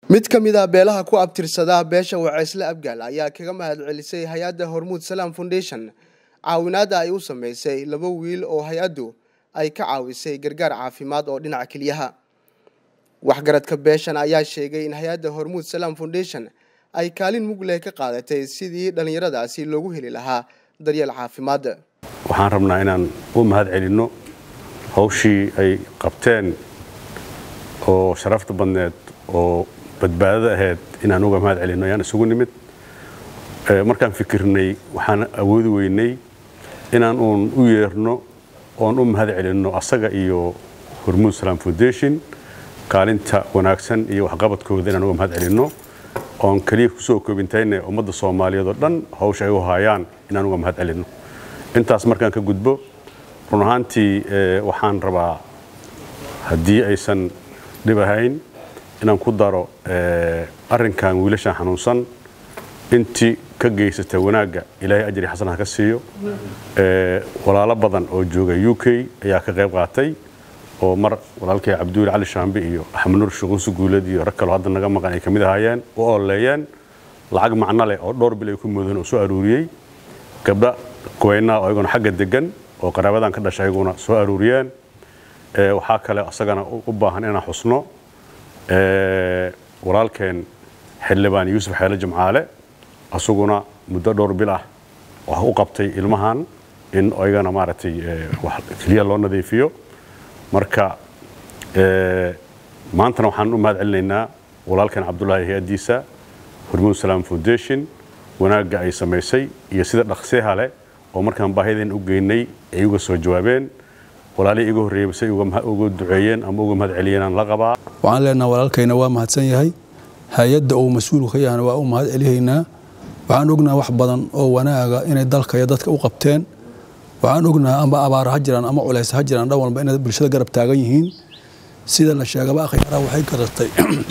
mid ka mid a beelaha ku abtirsada beesha waceysle abgaal ayaa kaga mahad celisay hay-adda hormuud salaam foundation caawinaadda ay u sameysay laba wiil oo hay-addu ay ka caawisay gargaar caafimaad oo dhinaca keliyaha waxgaradka beeshan ayaa sheegay in hay-adda hormuud salaam foundation ay kaalin mug leh ka qaadatay sidii dhallinyaradaasi loogu heli lahaa daryeel caafimaad waxaan rabnaa inaan u mahad celinno hawshii ay qabteen oo sharafta badneed oo badbaadada ahayd inaan uga mahad celinno ayaan isugu nimid markaan fikirnay waxaan awoodi weynay inaan uun u yeerno oon u mahad celinno asaga iyo hormuud salaam foundation kaalinta wanaagsan iyo waxqabadkooda inaan uga mahad celinno oon keliya kusoo koobintayne ummadda soomaaliyeed oo dhan hawsha ay u haayaan inaan uga mahad celinno intaas markaan ka gudbo run ahaantii waxaan rabaa haddii aysan dhib ahayn inaan ku daro arrinkan wiilashan xanuunsan intii ka geysata wanaagga ilaahay ajri xasan ha ka siiyo walaalo badan oo jooga u k ayaa ka qayb qaatay oo mar walaalkay cabduuli cali shaambe iyo axmed nuur shuquusi guulad iyo rag kaloo hadda naga maqan ay ka mid ahaayeen u ololeeyeen lacag macno leh oo dhowr bil ay ku moodeen oo soo aruuriyey gabdha kuweynaa oo ayaguna xagga degan oo qaraabadan ka dhashay ayaguna soo aruuriyeen waxaa kale asagana u baahan inaan xusno walaalkeen xildhibaan yuusuf xeele jimcaale asaguna muddo dhowr bil ah wax u qabtay ilmahan in ayagana maaragtay keliya loo nadiifiyo marka maantana waxaan u mahad celinaynaa walaalkeen cabdulaahi hay-addiisa hormuud salaam foundation wanaagga ay samaysay iyo sida dhaqseha leh oo markaan baahideen u geynay ay uga soo jawaabeen walaalihii iga horreeyey say uga duceeyeen ama uga mahad celiyeen aan la qabaa waxaan leenaha walaalkayna waa mahadsan yahay hay-adda uu mas-uulku ka yahana waa u mahad celihaynaa waxaan ognaha wax badan oo wanaaga inay dalka iyo dadka u qabteen waxaan ognaha amba abaara ha jiraan ama culays ha jiraan dhan walba inay bulshada garab taagan yihiin sida la sheegaba akhyaaraha waxay garatay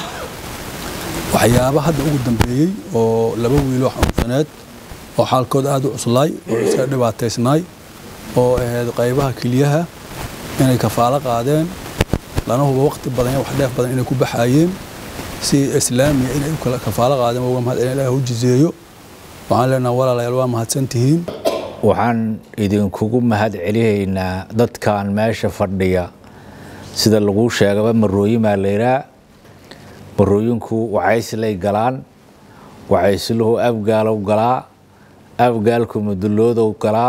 waxyaaba hadda ugu dambeeyey oo laba wiiloo xanuunsaneed oo xaalkooda aada u cuslaay oo iska dhibaataysnaay oo ahayd qaybaha keliyaha inay kafaalo qaadeen lana huba waqti badan iyo wax dheef badan inay ku baxaayeen si islaamiya inay u kala kafaalo qaadeen uga mahad celin ilaah u jizeeyo waxaan leenaha walaalayaal waa mahadsantihiin waxaan idinkugu mahad celihaynaa dadkan meesha fadhiya sida lagu sheegaba marooyimaa layidhaa marooyinku wacayslay galaan wacaysluhu abgaalow galaa abgaalku muduloodow galaa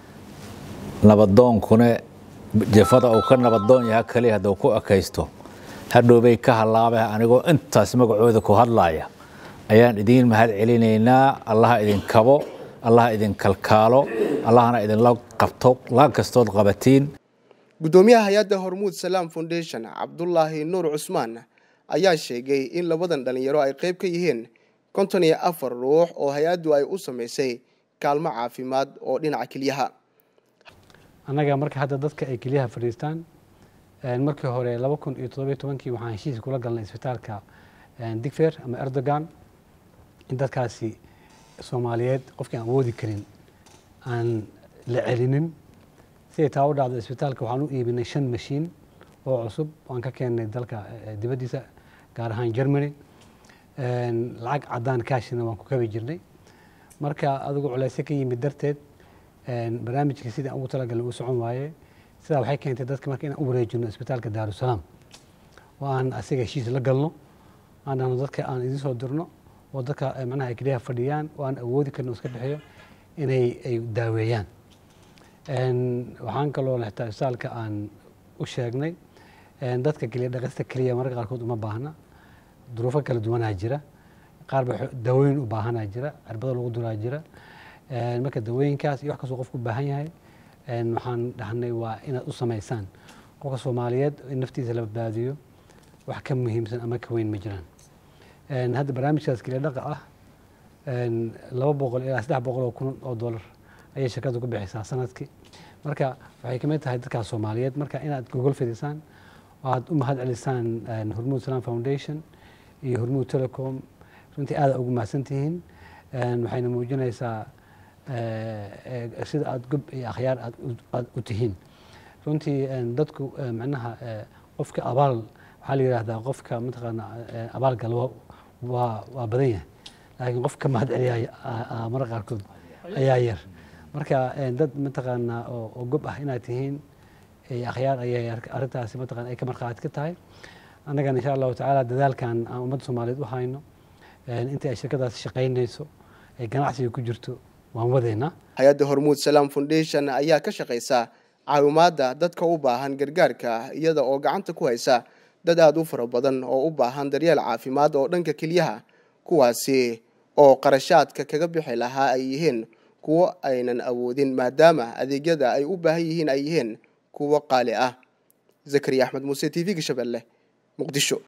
nabadoonkune jafada uu ka nabadoon yaha kaliya hadduu ku ekaysto hadhowbay ka hallaabay anigoo intaas magacooda ku hadlaaya ayaan idiin mahad celinaynaa allaha idin kabo allaha idin kalkaalo allahna idinla qabto la kastood qabatiin guddoomiyaha hay-adda hormuud salaam foundation cabdulaahi nuur cusmaan ayaa sheegay in labadan dhallinyaro ay qayb ka yihiin konton iyo afar ruux oo hay-addu ay u samaysay kaalmo caafimaad oo dhinaca keliyaha annaga marka hadda dadka ay keliyaha fadhiistaan markii hore laba kun iyo toddobiyo tobankii waxaan heshiis kula galnay isbitaalka digfer ama erdogan in dadkaasi soomaaliyeed qofkii aan awoodi karin aan la celinin siday taa u dhacdo isbitaalka waxaan u iibinay shan mashiin oo cusub aan ka keennay dalka dibaddiisa gaar ahaan germany lacag caddaan kaashina waan ku kabi jirnay marka adigu culeysyo ka yimid darteed barnaamijkii sidii aan ugu talagalay uu socon waaye sidaa waxay keentay dadka marka inaan u wareejino isbitaalka daarusalaam oo aan asiga heshiis la galno aan dhahno dadka aan idiin soo dirno oo dadka macnaha ay keliyaha fadhiyaan oo aan awoodi karno iska dhexeeyo inay ay daaweeyaan waxaan kaloo xitaa isbitaalka aan u sheegnay dadka keliya dhaqista keliya mararka qaarkood uma baahna duruufo kala duwanaa jira qaar ba dawooyin u baahanaa jira cirbado lagu duraa jira marka dawooyinkaas iyo wax kastoo qofku u baahan yahay waxaan dhahnay waa inaad u samaysaan qofka soomaaliyeed in naftiisa la badbaadiyo wax ka muhiimsan ama ka weyn ma jiraan hadda barnaamijkaas keliya dhaqa ah laba boqol ilaa saddex boqol oo kun oo dollar ayay shirkaddu ku bixisaa sanadkii marka waxay kamid tahay dadkaas soomaaliyeed marka inaad gogol fidisaan oo aad u mahad celisaan hormuud salaam foundation iyo hormuud telecom runtii aada ugu mahadsan tihiin waxayna muujinaysaa sida aada gob iyo akhyaar aad u tihiin runtii dadku macnaha qofka abaal waxaa la yidhaahdaa qofka mataqaana abaal galo waa waa badan yahay laakiin qof ka mahad celiya mararka qaarkood ayaa yar marka dad mataqaanaa oo gob ah inaad tihiin akhyaar ayay arrintaasi mataqana ay ka markhaati ka tahay annagana insha allahu tacaala dadaalkan aan ummadda soomaaliyeed u hayno intii ay shirkadaasi shaqaynayso ay ganacsiga ku jirto waan wadaynaa hay-adda hormuud salaam foundation ayaa ka shaqaysa caawimaadda dadka u baahan gargaarka iyada oo gacanta ku haysa dad aada u fara badan oo u baahan daryeel caafimaad oo dhanka kelyaha kuwaasi oo qarashaadka kaga bixi lahaa ay yihiin kuwo aynan awoodin maadaama adeegyada ay u baahan yihiin ay yihiin kuwo qaali ah zakariya axmed muuse t v-ga shabeelle muqdisho